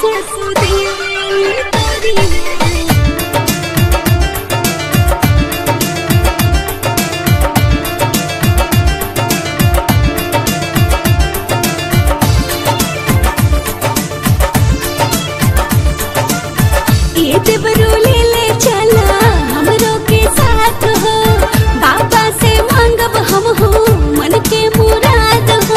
ये देवरू ले ले चला हमरो के साथ हो बाबा से मांगब हम हो मन के मुराद हो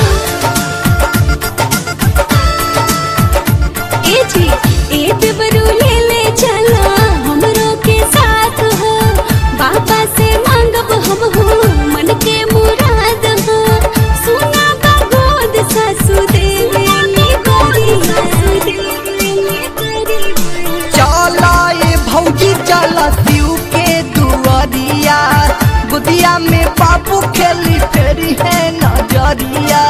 ए जी ए देवरू ले ले चला हमरो के साथ हो बाबा से मांगब हम हो मन के मुराद हो सुना बा गोद सासु देवे नी गोरी सासु देवे नी गोरी चला ये भौजी चला शिव के दुआरिया गुदिया में बाबू खेली फेरी है नजरिया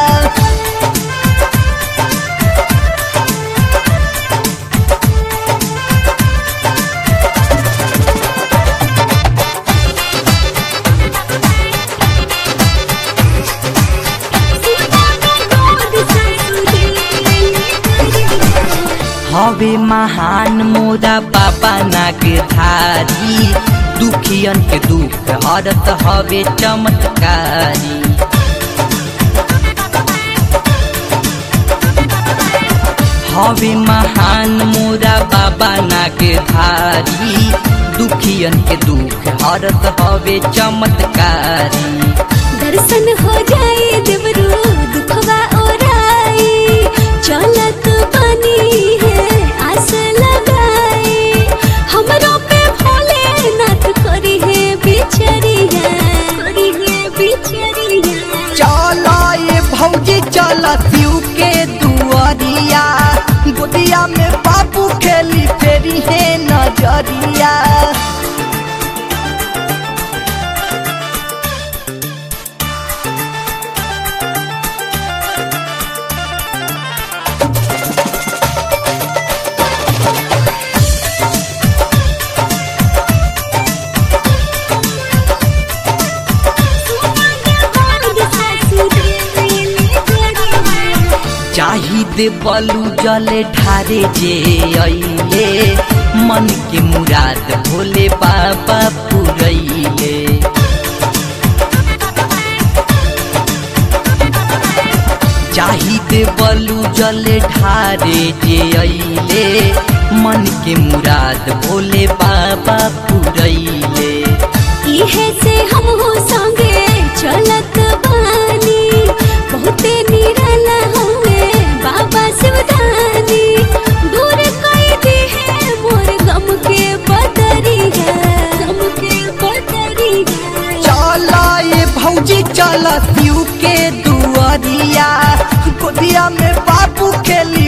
हवे महान मोरा बाबा नाग धारी दुखियन के दुख हरत हवे चमत्कारी हवे महान मोरा बाबा नाग धारी दुखियन के दुख हरत हवे चमत्कारी दर्शन हो जाए देवरू दुखवा ओराई चलत बनी है आस लगाई हमरो पे भोले नाथ करी है बिचरिया करी है बिचरिया चला ये भौजी चला शिव के दुआरिया गोदिया में बाबू खेली फेरी है नजरिया चाहिए बलू जले ढारे जे अइले मन के मुराद भोले बाबा पुरैले चाहिए बलू जले ढारे जे अइले मन के मुराद भोले बाबा पुरैले इहे से हम हो संगे चलत बानी बहुते निराला हमें बाबा शिवदानी दूर कई दी है मोर गम के बदरिया गम के बदरिया चला ये भौजी चला शिव के दुआरिया गोदिया में बाबू खेली